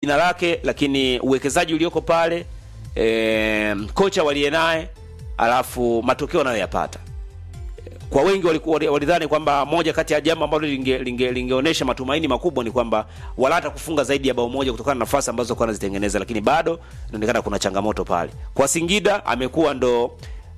jina lake, lakini uwekezaji ulioko pale e, kocha waliye naye, alafu matokeo anayoyapata kwa wengi walikuwa walidhani kwamba moja kati ya jambo ambalo linge, linge, lingeonyesha matumaini makubwa ni kwamba wala hata kufunga zaidi ya bao moja kutokana na nafasi ambazo kwa anazitengeneza, lakini bado inaonekana kuna changamoto pale. Kwa Singida amekuwa ndo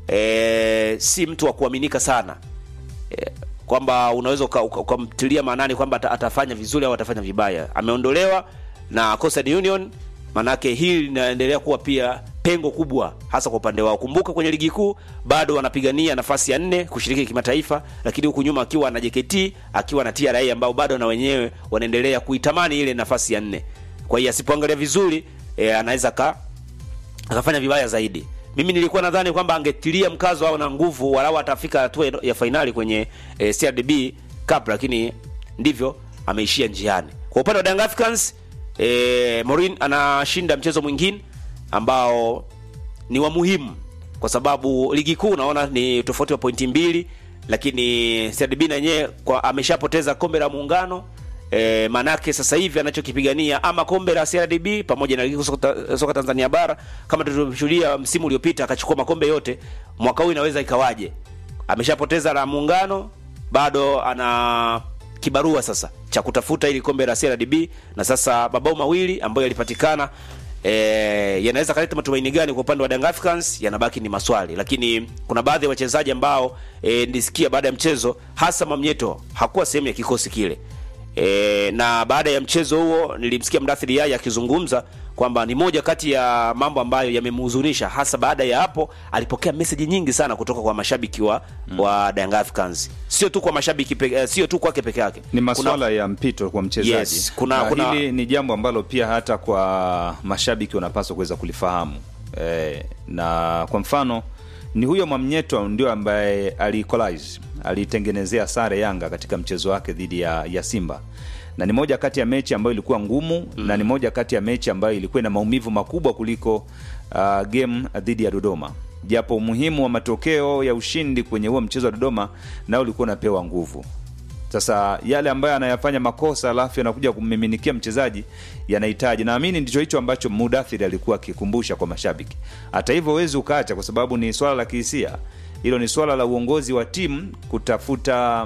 e, si mtu wa kuaminika sana e, kwamba unaweza ukamtilia uka, maanani kwamba ata, atafanya vizuri au atafanya vibaya. Ameondolewa na Coastal Union, manake hili linaendelea kuwa pia pengo kubwa hasa kwa upande wao. Kumbuka kwenye ligi kuu bado wanapigania nafasi ya nne kushiriki kimataifa, lakini huku nyuma akiwa na JKT akiwa na TRA ambao bado na wenyewe wanaendelea kuitamani ile nafasi ya nne. Kwa hiyo asipoangalia vizuri e, anaweza ka akafanya vibaya zaidi. Mimi nilikuwa nadhani kwamba angetilia mkazo au na nguvu walau atafika hatua ya fainali kwenye e, CRDB Cup, lakini ndivyo ameishia njiani. Kwa upande wa Young Africans e, Morin anashinda mchezo mwingine ambao ni wa muhimu kwa sababu ligi kuu unaona ni tofauti wa pointi mbili, lakini CRDB na yenyewe kwa ameshapoteza kombe la muungano e, manake sasa hivi anachokipigania ama kombe la CRDB pamoja na ligi soka, soka Tanzania bara kama tulivyoshuhudia msimu uliopita akachukua makombe yote, mwaka huu inaweza ikawaje? Ameshapoteza la muungano, bado ana kibarua sasa cha kutafuta ili kombe la CRDB, na sasa mabao mawili ambayo yalipatikana E, yanaweza kaleta matumaini gani kwa upande wa Young Africans? Yanabaki ni maswali, lakini kuna baadhi ya wachezaji ambao e, nilisikia baada ya mchezo, hasa Mamnyeto hakuwa sehemu ya kikosi kile e, na baada ya mchezo huo nilimsikia Mdathiri Yaya akizungumza kwamba ni moja kati ya mambo ambayo yamemhuzunisha, hasa baada ya hapo alipokea message nyingi sana kutoka kwa mashabiki wa mm. wa Young Africans, sio tu kwa mashabiki peke, sio tu kwake peke yake, ni masuala ya mpito kwa mchezaji yes, kuna, na kuna... hili ni jambo ambalo pia hata kwa mashabiki wanapaswa kuweza kulifahamu e, na kwa mfano ni huyo Mwamnyeto ndio ambaye aliequalize alitengenezea sare Yanga katika mchezo wake dhidi ya, ya Simba na ni moja kati ya mechi ambayo ilikuwa ngumu mm. na ni moja kati ya mechi ambayo ilikuwa na maumivu makubwa kuliko uh, game dhidi ya Dodoma, japo umuhimu wa matokeo ya ushindi kwenye huo mchezo wa Dodoma nao ulikuwa unapewa nguvu. Sasa yale ambayo anayafanya makosa alafu yanakuja kummiminikia mchezaji yanahitaji, naamini ndicho hicho ambacho Mudathiri alikuwa akikumbusha kwa mashabiki. Hata hivyo huwezi ukaacha, kwa sababu ni swala la kihisia, hilo ni swala la uongozi wa timu kutafuta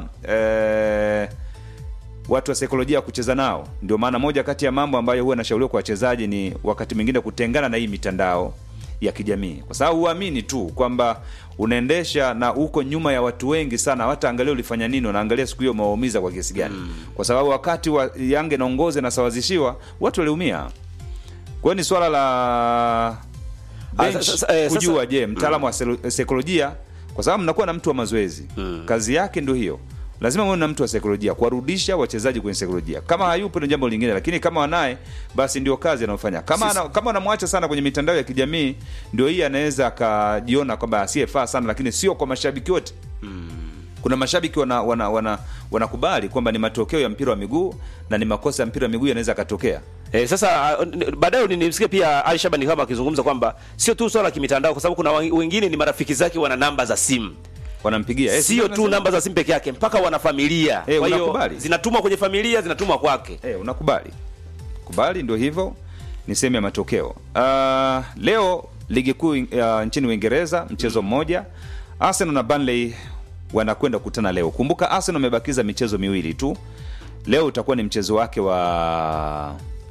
eh, watu wa saikolojia kucheza nao. Ndio maana moja kati ya mambo ambayo huwa nashauriwa kwa wachezaji ni wakati mwingine kutengana na hii mitandao ya kijamii, kwa sababu huamini tu kwamba unaendesha na uko nyuma ya watu wengi sana, hata angalia ulifanya nini, unaangalia siku hiyo umewaumiza kwa kiasi gani mm. kwa sababu wakati wa Yanga naongoza nasawazishiwa watu waliumia. Kwa hiyo ni swala la bench kujua, je, mtaalamu wa saikolojia, kwa sababu mnakuwa na mtu wa mazoezi mm. kazi yake ndio hiyo lazima muwe na mtu wa saikolojia kuwarudisha wachezaji kwenye saikolojia. Kama hayupo ni jambo lingine, lakini kama wanaye, basi ndio kazi anayofanya. Kama ana, kama anamwacha sana kwenye mitandao ya kijamii, ndio hii anaweza akajiona kwamba asiyefaa sana, lakini sio kwa mashabiki wote mm. Kuna mashabiki wanakubali wana, wana, wana kwamba ni matokeo ya mpira wa miguu na ni makosa ya mpira wa miguu yanaweza akatokea. Eh, sasa baadaye nimsikia pia Ali Shabani kama akizungumza kwamba sio tu swala la kimitandao, kwa sababu kuna wengine ni marafiki zake wana namba za simu wanampigia eh, sio tu namba za simu peke yake, mpaka wana familia eh, kwa hiyo zinatumwa kwenye familia, zinatumwa kwake eh, unakubali kubali, ndio hivyo, ni sehemu ya matokeo. Uh, leo ligi kuu uh, nchini Uingereza mchezo mmoja, Arsenal na Burnley wanakwenda kukutana leo. Kumbuka Arsenal amebakiza michezo miwili tu, leo utakuwa ni mchezo wake wa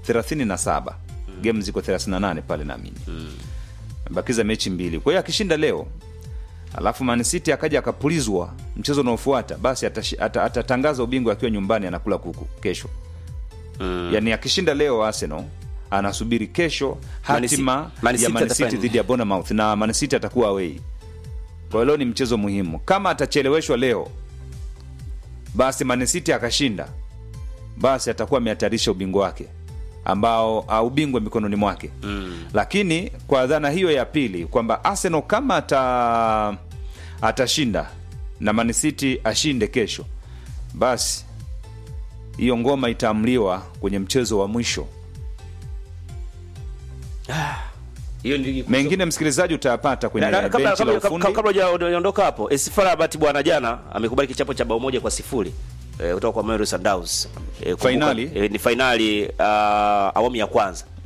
37 mm. game ziko 38 pale naamini mm. amebakiza mechi mbili, kwa hiyo akishinda leo alafu Man City akaja akapulizwa mchezo unaofuata, basi atatangaza ata ubingwa akiwa nyumbani anakula kuku kesho mm. Yani akishinda leo Arsenal anasubiri kesho hatima Man ya Man City dhidi ya Bournemouth na Man City atakuwa away. Kwa hiyo leo ni mchezo muhimu. Kama atacheleweshwa leo, basi Man City akashinda, basi atakuwa amehatarisha ubingwa wake ambao uh, ubingwa mikononi mwake mm. Lakini kwa dhana hiyo ya pili kwamba Arsenal kama ata atashinda na Man City ashinde kesho, basi hiyo ngoma itaamliwa kwenye mchezo wa mwisho. hiyo ndio Mengine msikilizaji utayapata kwenye Na- na- kabla benchi la kabla ufundi. kabla hujaondoka hapo, Esfara Bahati bwana jana amekubali kichapo cha bao moja kwa sifuri eh, kutoka kwa Mamelodi Sundowns eh, kumbuka- Fainali? eh, ni fainali uh, awamu ya kwanza